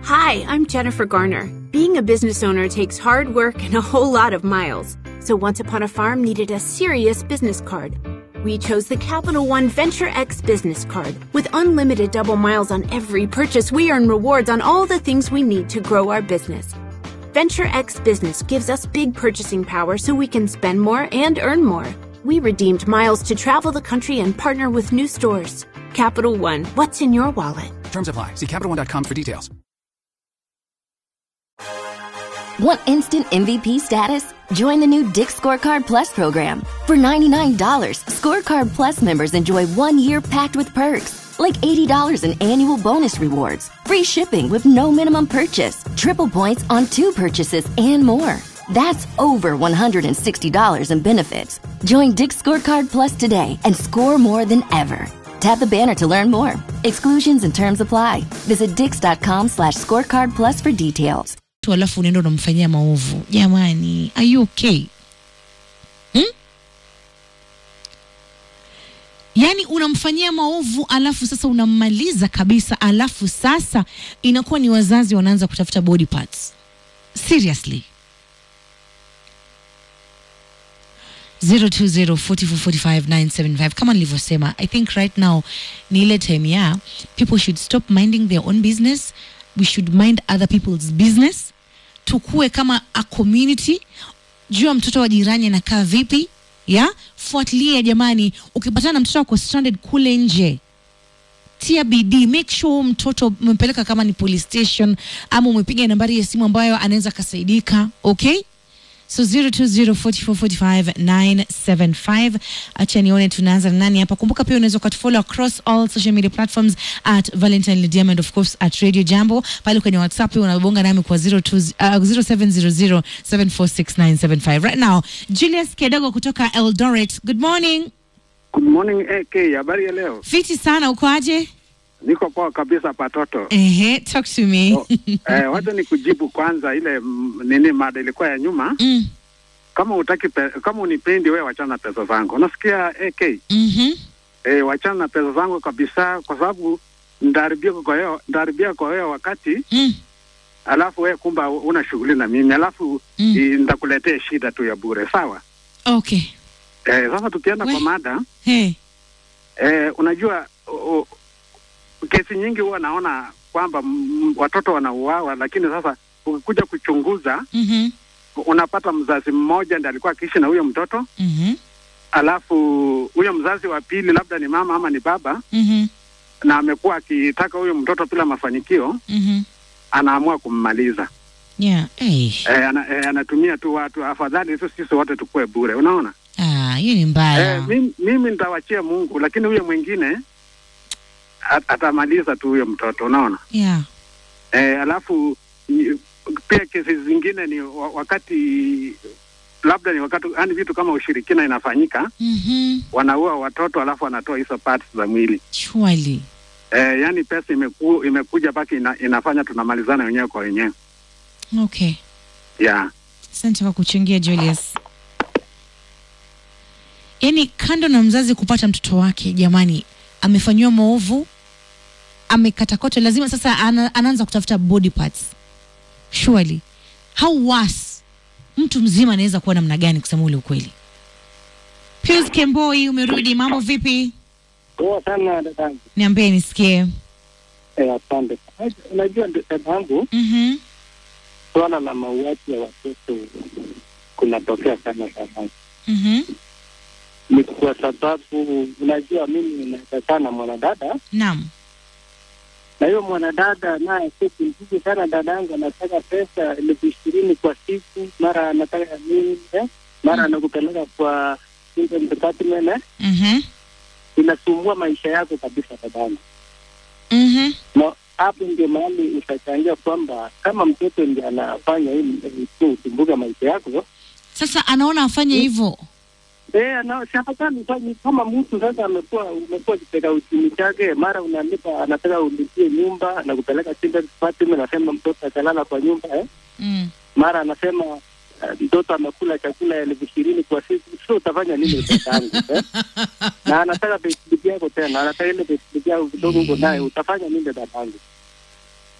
Hi, I'm Jennifer Garner. Being a business owner takes hard work and a whole lot of miles. So Once Upon a Farm needed a serious business card. We chose the Capital One Venture X business card. With unlimited double miles on every purchase, we earn rewards on all the things we need to grow our business. Venture X Business gives us big purchasing power so we can spend more and earn more. We redeemed miles to travel the country and partner with new stores. Capital One, what's in your wallet? Terms apply. See CapitalOne.com for details. Want instant MVP status? Join the new Dick Scorecard Plus program. For $99, Scorecard Plus members enjoy one year packed with perks, like $80 in annual bonus rewards, free shipping with no minimum purchase, triple points on two purchases, and more. That's over $160 in benefits. Join Dick Scorecard Plus today and score more than ever. Tap the banner to learn more. Exclusions and terms apply. Visit dix.com slash scorecard plus for details. tu alafu unaenda unamfanyia maovu jamani are you okay hmm? yaani unamfanyia maovu alafu sasa unammaliza kabisa alafu sasa inakuwa ni wazazi wanaanza kutafuta body parts seriously 0204445975 kama nilivyosema i think right now ni ile time ya people should stop minding their own business we should mind other people's business tukue kama a community jua mtoto wa jirani anakaa vipi ya fuatilia jamani ukipatana na mtoto wako stranded kule nje tia bidii make sure huyu mtoto umempeleka kama ni police station ama umepiga nambari ya simu ambayo anaweza akasaidika okay so 0204445975 acha nione tunaanza na nani hapa kumbuka pia unaweza ukatufollow across all social media platforms at valentine Lydiam and of course at radio jambo pale kwenye whatsapp pia unabonga nami kwa 02 uh, 0700746975 right now julius kedogo kutoka eldoret good morning Good morning AK, habari ya leo? fiti sana uko aje Niko poa kabisa patoto. ehe talk to me Oh, eh, wacha ni kujibu kwanza ile mm, nini mada ilikuwa ya nyuma. mm. Kama utaki pe, kama unipendi wewe wachana na pesa zangu. Unasikia AK? mm-hmm. Eh, wachana na pesa zangu kabisa kwa sababu ndaribia kwa hiyo ndaribia kwa hiyo wakati mm. alafu wewe kumba una shughuli na mimi alafu Mm. mm. nitakuletea shida tu ya bure sawa? okay Eh, sasa tukienda We- kwa mada hey. Eh, unajua o, o, kesi nyingi huwa naona kwamba mm, watoto wanauawa, lakini sasa ukikuja kuchunguza mm-hmm. unapata mzazi mmoja ndiye alikuwa akiishi na huyo mtoto, Mm-hmm. alafu huyo mzazi wa pili labda ni mama ama ni baba, Mm-hmm. na amekuwa akitaka huyo mtoto bila mafanikio, Mm-hmm. anaamua kummaliza. yeah hey. Eh, ana, eh, anatumia tu watu, afadhali tu sisi wote tukue bure, unaona? ah hiyo ni mbaya Eh, mimi, mimi nitawachia Mungu, lakini huyo mwingine at, atamaliza tu huyo mtoto, unaona? yeah Eh, alafu ni- pia kesi zingine ni wa- wakati labda ni wakati yani vitu kama ushirikina inafanyika, mm-hmm. wanaua watoto alafu wanatoa hizo parts za mwili chwali eh, yani pesa imeku, imekuja mpaka ina, inafanya tunamalizana wenyewe kwa wenyewe okay yeah. asante kwa kuchangia julius yaani kando na mzazi kupata mtoto wake jamani amefanyiwa maovu amekatakotwa lazima sasa ana, anaanza kutafuta body parts surely how worse mtu mzima anaweza kuwa namna gani kusema ule ukweli Pius Kemboi umerudi mambo vipi Poa sana dadangu. niambie nisikie Eh, asante. Unajua dadangu, mm-hmm. swala la mauaji ya watoto kunatokea sana sana, Mm-hmm. ni kwa sababu unajua, mimi nakaa sana mwanadada naam na hiyo mwanadada naye si kimziki sana dadangu, anataka pesa elfu ishirini kwa siku, mara anataka nini eh? mara anakupeleka kwa children department eh? mm-hmm. inasumbua maisha yako kabisa dadangu. Mm-hmm. na hapo ndio mahali utachangia kwamba kama mtoto ndiye anafanya hii tu usumbuke maisha yako sasa anaona afanye hivyo eh, ana- si afadhali ufanye kama mtu sasa amekuwa umekuwa kitega uchumi chake, mara unalipa, anataka ulipie nyumba, anakupeleka children's department, anasema mtoto atalala kwa nyumba eh? mm. mara anasema eh, mtoto amekula chakula ya elfu ishirini kwa siku, sio utafanya nini mtoto wangu eh? na anataka payslip yako tena, anataka ile payslip yako kidogo uko naye, utafanya nini dadangu?